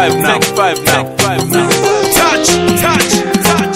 five now. Take five now. Take five now. Touch, touch, touch.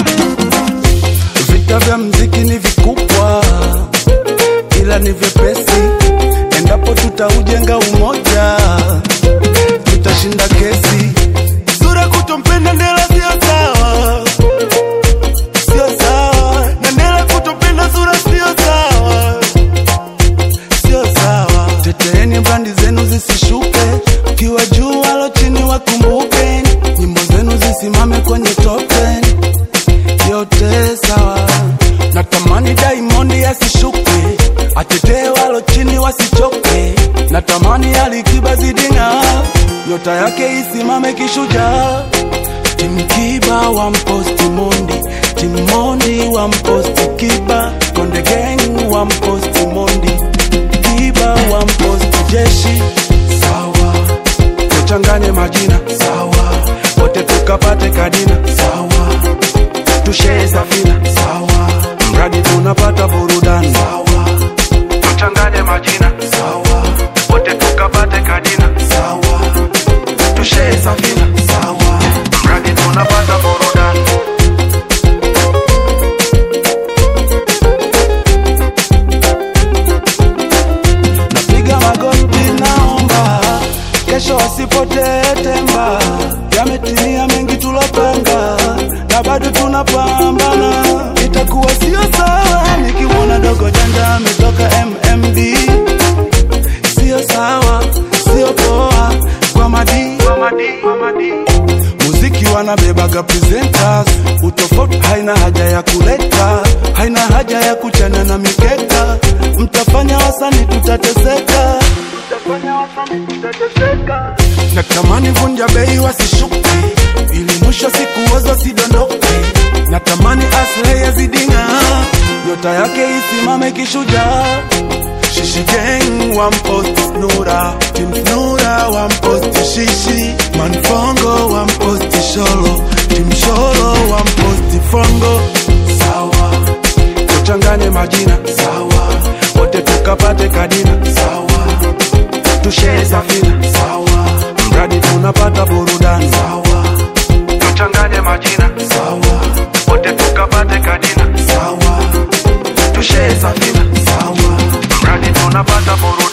Vita vya mziki ni vikubwa, ila ni vyepesi. Endapo tutaujenga umoja, tutashinda kesi. Sura kutompenda Ndela sio sawa, sio sawa, na Ndela kutompenda Sura sio sawa, sio sawa. Teteeni brandi zenu zisishuke, ukiwa juu walo chini wakumbuke, nyimbo zenu zisimame kwenye top 10 yote sawa. Natamani Diamond asishuke, atetee walo chini wasichoke. Natamani Alikiba zidinga, nyota yake isimame kishujaa. Tim Kiba wa mposti Mondi, Tim Mondi wa mposti Kiba, Konde Gang wa mposti Mondi, Kiba wa mposti Jeshi. Sawa, tuchanganye majina sawa, wote tukapate kadina sawa tushee safina sawa, mradi tunapata burudani sawa, tuchanganye majina sawa, wote tukapate kadina sawa, tushee safina sawa, mradi tunapata burudani. Napiga magoti, naomba kesho wasipotee temba, yametimia mengi tulopanga na bado tunapambana. Itakuwa sio sawa nikimwona dogo janja ametoka MMD, sio sawa, sio poa kwa madi, kwa madi, kwa madi. Muziki wanabebaga presenters, utofauti haina haja ya kuleta, haina haja ya kuchana na mikeka. Mtafanya wasani tutateseka, mtafanya wasani tutateseka. Natamani vunja bei wasishuke, ili mwisho siku wazo sidondoke. Natamani Aslay yazidinga, nyota yake isimame kishujaa. Shishi gang one post Nura, Team Nura one post Shishi, Manfongo one post Sholo, Team Sholo one post Fongo. Sawa, tuchanganye majina sawa, wote tukapate kadina sawa, tushee safina sawa, mradi tunapata burudani sawa, tuchanganye majina sawa, wote tukapate kadina sawa, tushee safina sawa, mradi tunapata burudani